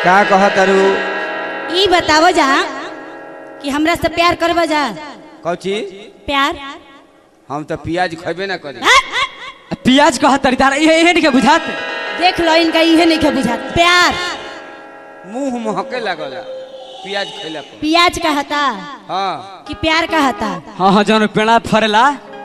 का कहतरू ई बतावो जा कि हमरा से प्यार करबो जा कौची प्यार हम तो प्याज खेबे ना करी पियाज कह तरी तारा इहे इहे नहीं बुझात देख लो इनका इहे नहीं के बुझात प्यार मुंह महके लगला प्याज खैला पर प्याज कहता हाँ कि प्यार कहता हाँ हाँ जौन पेड़ा फरेला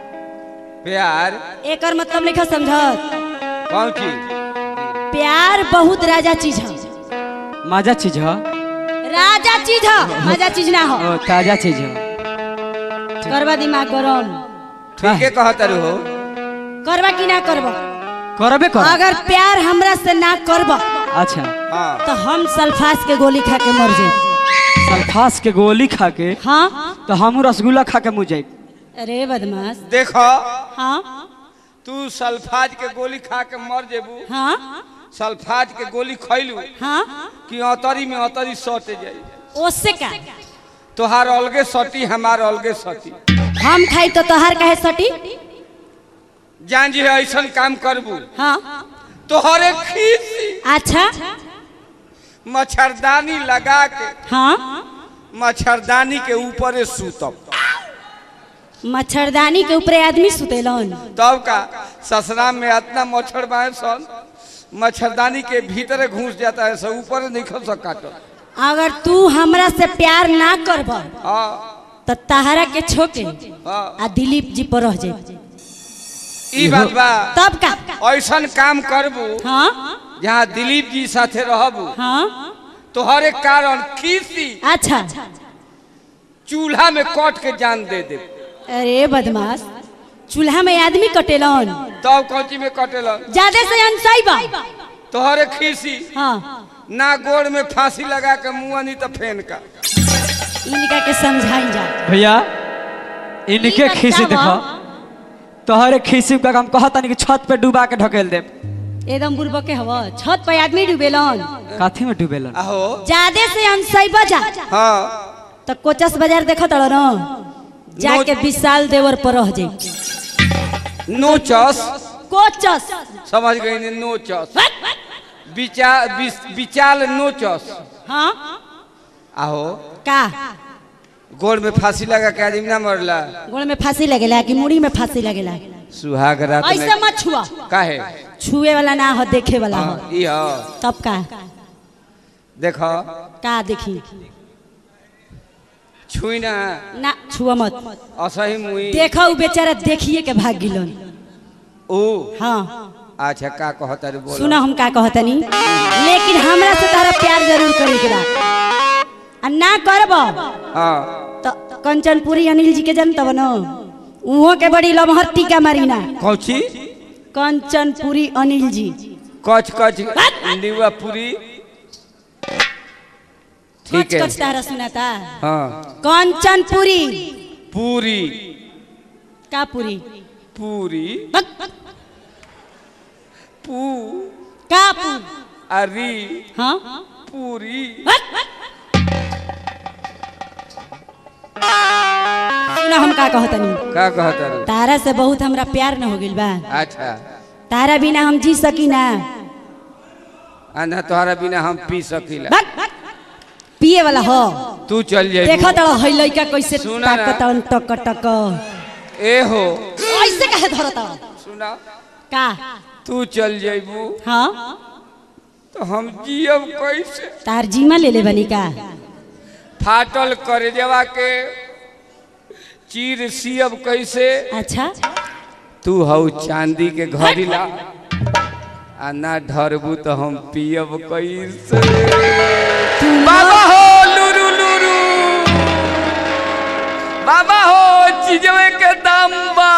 प्यार एकर मतलब नहीं समझत कौची प्यार बहुत राजा चीज है माजा चीज ह राजा चीज है मजा चीज ना हो ओ ताजा चीज ह करवा दिमाग गरम ठीके कहतरू हो करवा कि ना करबो करबे कर अगर प्यार हमरा से ना करबो अच्छा हाँ तो हम सल्फास के गोली खा के मर जाए सल्फास के गोली खा के हाँ तो हमू रसगुल्ला खा के मुँह जाए अरे बदमाश देखो हाँ तू सल्फाज के गोली खा के मर जेबू हाँ सल्फाज के गोली खैलू हाँ कि अतरी में अतरी सट जाई उससे का तोहार अलगे सटी हमार अलगे सटी हम खाई तो तोहार कहे सटी जान जी ऐसा काम करबू हाँ तोहरे खीसी अच्छा मच्छरदानी लगा के हाँ मच्छरदानी के ऊपर सूतब मच्छरदानी के ऊपर आदमी सुतेलन तब का ससुराल में इतना मच्छर बाए सन मच्छरदानी के भीतर घुस जाता है सब ऊपर नहीं खस काटो अगर तू हमरा से प्यार ना करब हाँ तो तहरा के छोके हाँ आ दिलीप जी पर रह जाए ई बात बा तब का ऐसा काम करबू हाँ जहाँ दिलीप जी साथे रहबू हाँ तोहरे कारण खीसी अच्छा चूल्हा में कट के जान दे दे अरे बदमाश चूल्हा में आदमी कटेलन तब कौची में कटेला ज्यादा से अनसाई बा तोहरे खीसी हाँ ना गोड़ में फांसी लगा के मुँह नहीं तो फेन का इनका के समझाई जा भैया इनके ई खीसी बतावा। देखो तोहरे खीसी का हम कहता नहीं कि छत पे डुबा के ढकेल दे एकदम बुर्बक के हवा छत पे आदमी डूबेलन काथी में डुबेलन आहो ज्यादा से अनसाई बजा हाँ तो कोचस बाजार देखो तड़ न जाके विशाल देवर पर रह जाए नोचस कोचस समझ गई ने नोचस विचा विस- विचाल नोचस हाँ आहो का गोड़ में फांसी लगा के आदमी ना मरला गोड़ में फांसी लगेला कि मुड़ी में फांसी लगेला सुहाग रात ऐसे में मत छुआ काहे छुए वाला ना हो देखे वाला हो हाँ, ई हो तब का देखो का देखी छुई ना ना छुआ मत असही मुई देखो उ बेचारा देखिए के भाग गिलन ओ हाँ अच्छा का कहता रे बोलो सुना हम का कहतनी लेकिन हमरा से तारा प्यार जरूर करे के बा आ ना करब हाँ तो कंचनपुरी अनिल जी के जनतब न उहो के बड़ी लमहर टीका मारीना कौची कंचनपुरी अनिल जी कच कच निवा पूरी ठीक कच है कच तारा सुनाता हाँ कंचनपुरी पूरी का पूरी पूरी बक, पू का पू अरी हाँ पूरी बक, सुना हम का कहतनी का कहता रे तारा से बहुत हमरा प्यार न हो गइल बा अच्छा तारा बिना हम जी सकी ना अन्ना तोहरा बिना हम पी सकीला बक, पिए वाला हो तू चल जाए देखो तो है लइका कैसे सुना ना। ताकतन टक टक ए हो ऐसे कहे धरता सुना का तू चल जाइबू हाँ तो हम जियब कैसे तार जीमा ले ले बनी का फाटल कर जवा के चीर सियब कैसे अच्छा तू हऊ चांदी के घड़ी ला आ ना ढरबू तो हम पियब कैसे बाबा हो लुरु लुरु बाबा हो चीजवे के दाम बा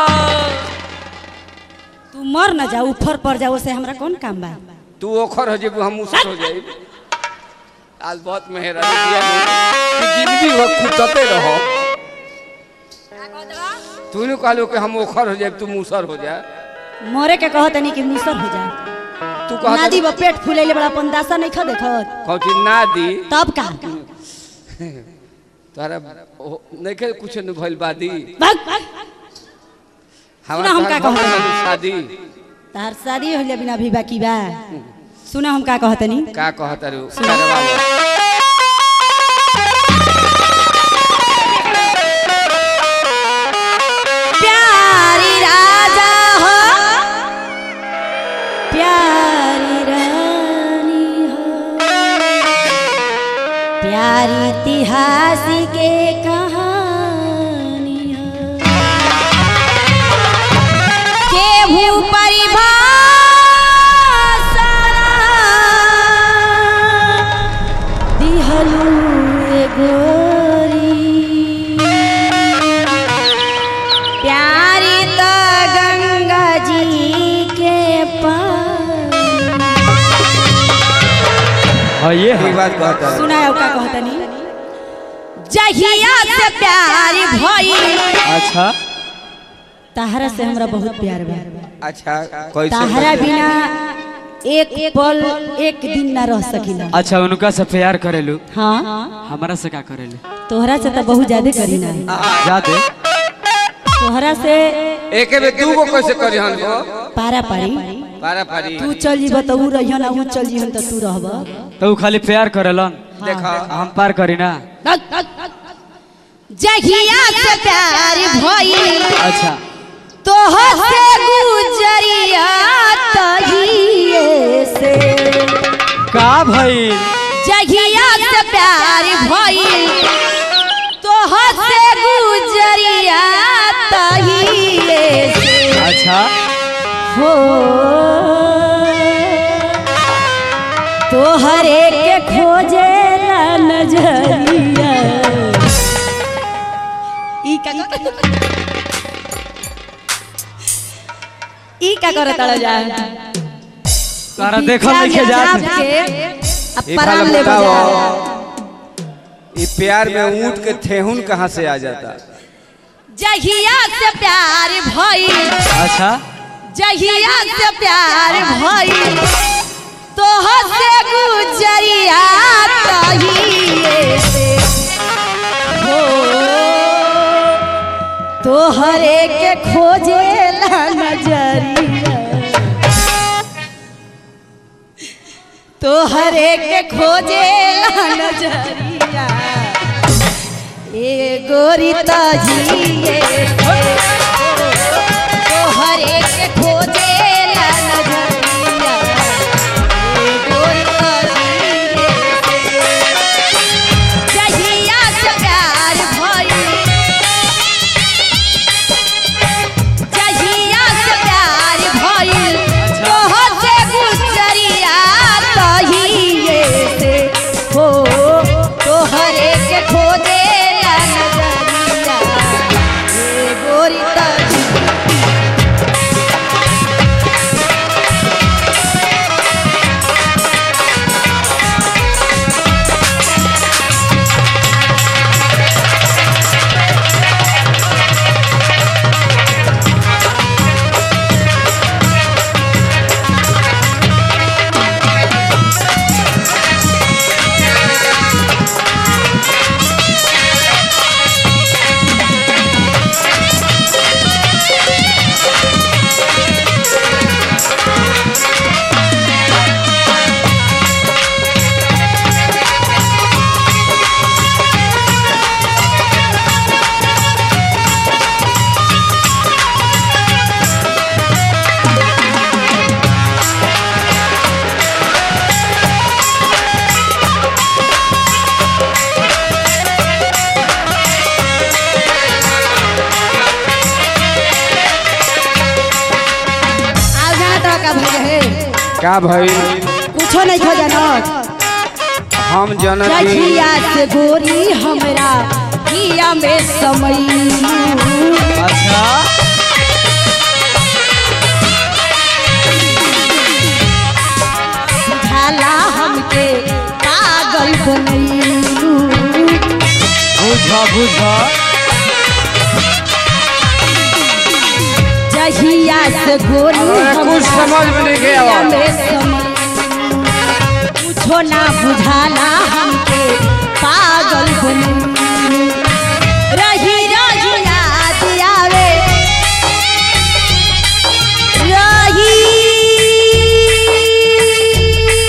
तू मर न जा ऊपर पड़ जाओ से हमरा कौन काम बा तू ओखर हो जेबू हम उसर हो जाई आज बहुत मेहरा दिया तू जिंदगी हो कुटते रहो तू ने कहलो कि हम ओखर हो जाए तू मूसर हो जा मरे के कहत नहीं कि मुसर हो जा तू कह नादी बा पेट फुलैले बड़ा अपन दासा नहीं खा देखत कौची ना दी तब का तोहरा ओ- नइखे कुछ न भइल बादी भाग हमरा सुना हम का तोहर कहत भइल शादी तार शादी होले बिना भी बाकी बा सुना हम का कहतनी का कहता रू करवाओ प्यारी राजा हो प्यारी रानी हो प्यारी इतिहास के कहानी हो केहू परिभाषा दिहलू ए गोरी प्यारी तो गंगा जी के पार हाँ ये ठीक है बात कहता रू सुना है का कहतनी जहिया से प्यार भइल अच्छा तहरा से हमरा बहुत प्यार बा अच्छा कैसे तहरा बिना एक पल एक दिन ना रह सकिला अच्छा उनका से प्यार करेलू हाँ हमारा से का करेलू तोहरा से तो बहुत ज्यादा करी ना जा दे तोहरा से एक में दू गो कैसे करी हन को पारा पारी पारा पारी तू चल जीब तो ऊ रहियन आ ऊ चल जीहन तो तू रहब तो उ खाली प्यार करेलन देखा हम पार करी ना जहिया से प्यार भइल अच्छा तोहर से गुजरिया तहिए से का भइल जहिया से प्यार भइल तोहर से गुजरिया तहिए से अच्छा हो तोहरे के खोजे ला नजरिया ई का ई का करत जा तारा देखल लिखे जा ये पराम फल ले बताओ ये प्यार में ऊँट के थेहुन कहाँ से आ जाता जहिया से प्यार भइल अच्छा जहिया से प्यार भइल तोहर से गुजरिया तहिए से हो तोहरे के खोजे ला नजरिया तोहरे के खोजे ला नजरिया ए गोरी तजिए तोहरे के खोजे ला नजरिया ए गोरी तजिए जहिया से प्यार भइल जहिया से प्यार भइल तोहर से गुजरिया तहिए से हो तोहरे के खोजे ला नजरिया ए गोरी तजिए आव जाना तो का भइल है का भाई कुछो नहीं खो जाना हम जनक जहिया से गोरी हमरा हिया में समय अच्छा झाला हमके पागल बनैलू बुझ बुझ जहिया से गोरी अरे कुछ समझ में नहीं गया। हिया में समय कुछो ना बुझाला हमके पागल बनैलू रही रही याद आवे रही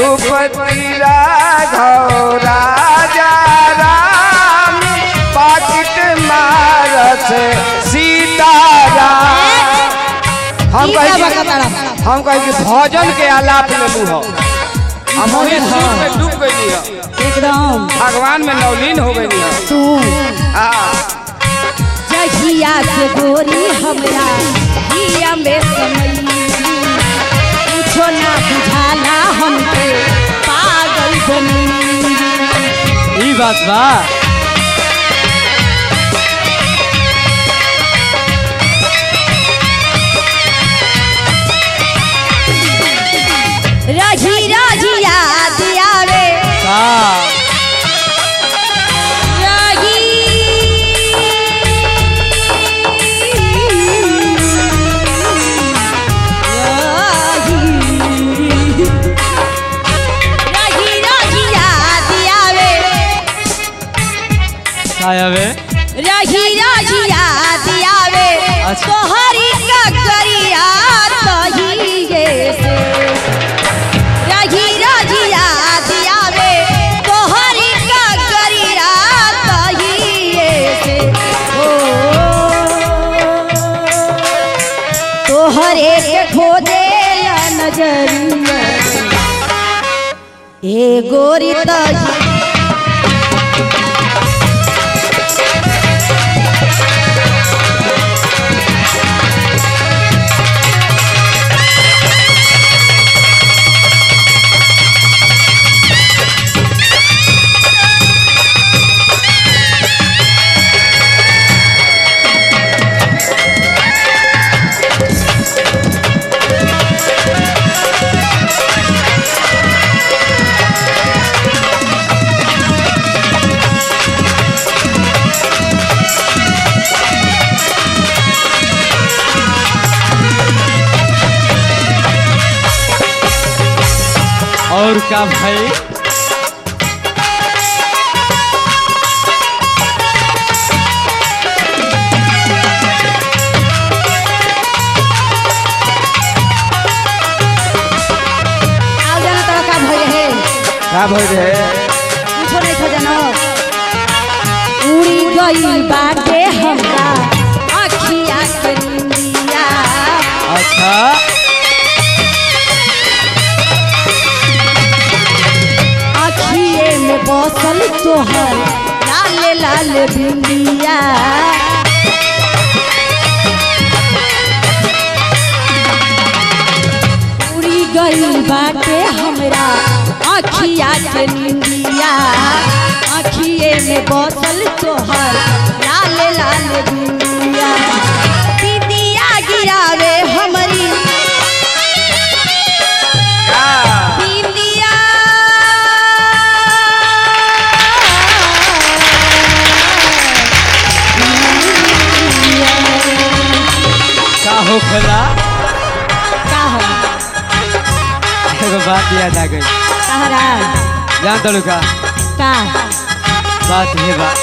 रघुपति राघव राजा राम पाकिट मारत सीताराम हम ई कहे का कि- बकतड़ा? हम कहे कि भजन के आलाप लेलू हो हम वही सुर में डूब गई हो एकदम भगवान में नवलीन हो गई हो सुन हाँ जहिया से गोरी हमरा हिया में समई कुछो ना बुझाला हमके पागल बनी ई बात बा रही रही याद आवे का रही रही रही याद आवे आवे रही रही याद आवे अच्छा। तोहरी ककरिया तहिए से रही रही याद आवे तोहरी ककरिया तहिए से ओ तोहरे के खोदे नजरिया ए गोरी तही और का भाई आओ जाना तोरा का भइल हे का भइल रहे कुछो नहीं खो जानो उड़ी गई बाटे हमरा अखिया के निंदिया अच्छा अखिए में बसल तोहर लाल लाल बिंदिया उड़ी गई बाटे हमरा अखिया के निंदिया अखिए में बसल तोहर लाल लाल बिंदिया बिंदिया गिरावे हमरी का बिंदिया का होखला का हो एगो बात याद आ गई कहरा जान दलू का का बात ये बा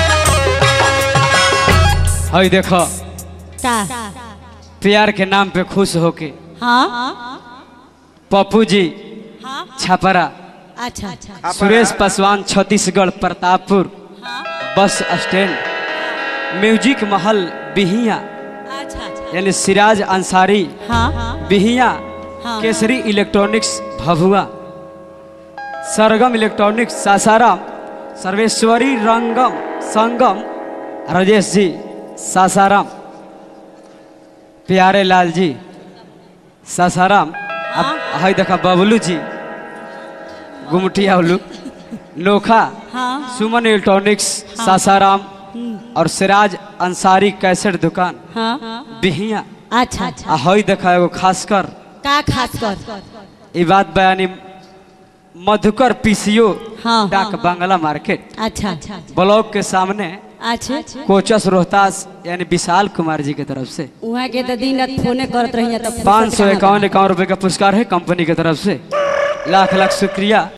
हई देखो का प्यार के नाम पे खुश होके हाँ पप्पू जी हाँ छपरा अच्छा अच्छा अपना- Suresh Paswan Chhattisgarh Pratappur bus stand music महल बिहिया अच्छा अच्छा यानी सिराज अंसारी हाँ बिहिया हाँ। केसरी इलेक्ट्रॉनिक्स भभुआ सरगम इलेक्ट्रॉनिक्स सासाराम सर्वेश्वरी रंगम संगम राजेश जी सासाराम प्यारे लाल जी सासाराम अब हई देखा बबलू जी गुमटिया उल्लू नोखा हाँ सुमन इलेक्ट्रॉनिक्स सासाराम और सिराज अंसारी कैसेट दुकान हाँ बिहिया अच्छा अच्छा आ हई देखा एगो खासकर का खास कर ई बात बयानी मधुकर पीसीओ हाँ। डाक बांग्ला मार्केट अच्छा अच्छा ब्लॉक के सामने अच्छा कोचस रोहतास यानी विशाल कुमार जी की तरफ से वहाँ के तो दिन रात फोने करत रही तब पाँच सौ इक्यावन इक्यावन रुपए का पुरस्कार है कंपनी की तरफ से लाख लाख शुक्रिया